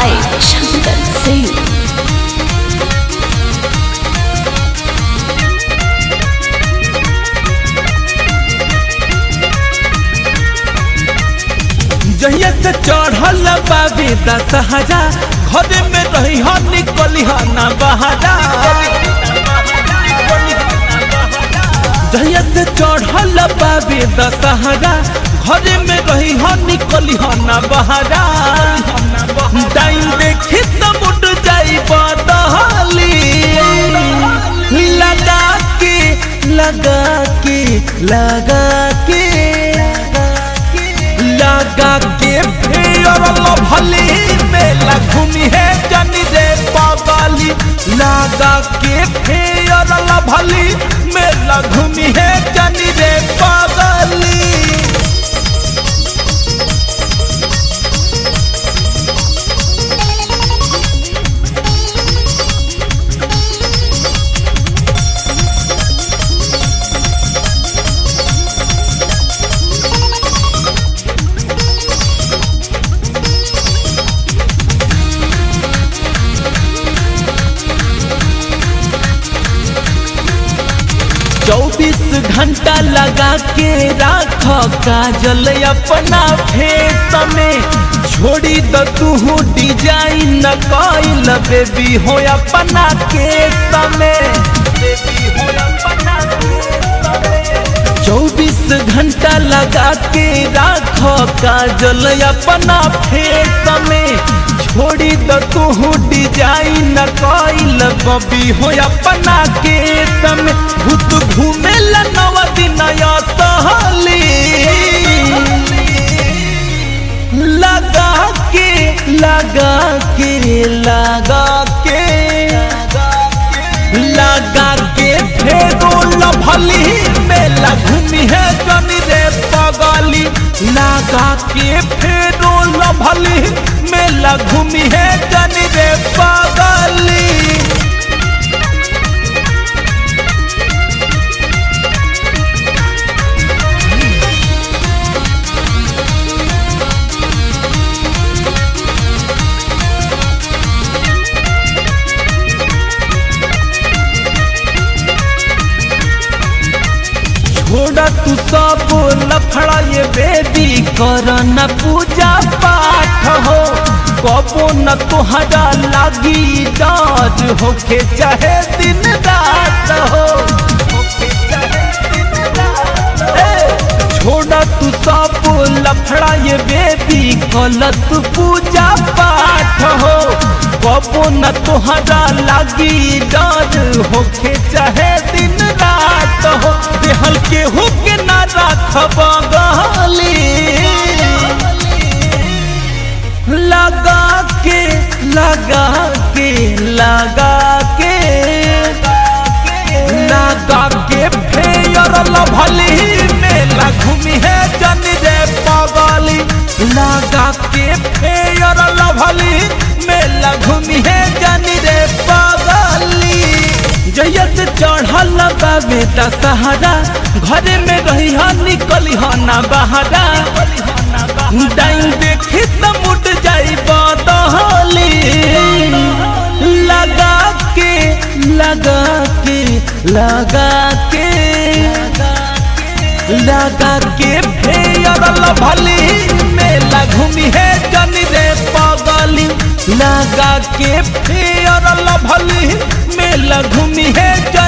by Shankar Singh. जहिया से चढ़ल बाबे दशहरा घरे में रही हो निकली हो ना बहारा जहिया से चढ़ल बाबे दशहरा घरे में रही हो निकली हो ना बहारा टाइम देखी त मुट जाई बदहली लगा के लगा के लगा के लगा के फेर भली मेला घूमी है जनी रे पगली लगा के फेर भली मेला घूमी है जनी रे पगली चौबीस घंटा लगा के राख काजल अपना फेस में छोड़ी द तू डिजाइन कैल बेबी हो अपना केस में बेबी हो अपना चौबीस घंटा लगा के राख काजल अपना फेस में छोड़ी द तू डिजाइन कैल बबी हो अपना केस में भूत घूमे नव दिन सहली लगा के लगा के लगा के लगा के फेरो लभली मेला घूमी है जनी रे पगली लगा के फेरो लभली मेला घूमी है जनी रे पगली छोड़ा तू सब लफड़ा ये बेबी कर न पूजा पाठ हो कबो न तुहरा लागी डाज होके चाहे दिन रात हो ए, छोड़ा तू सब लफड़ा ये बेबी गलत पूजा पाठ हो कबो न तुहरा लागी डाज होके चाहे दिन रात हो देहल के हुके न राखब गली लगा के लगा के लगा के लगा के फेयर लभली मेला घूमी है जन रे पगली लगा के फेयर लभली मेला घूमी है जन रे पगली जहिया से चढ़ल बाबे दशहरा घरे में रही हा निकली हा ना बहारा टाइम देखी त मुट जाई बदहली लगा के लगा के लगा के लगा के फेयर लभली मेला घूमी है जनी रे पगली लगा के फेयर लभली मेला घूमी है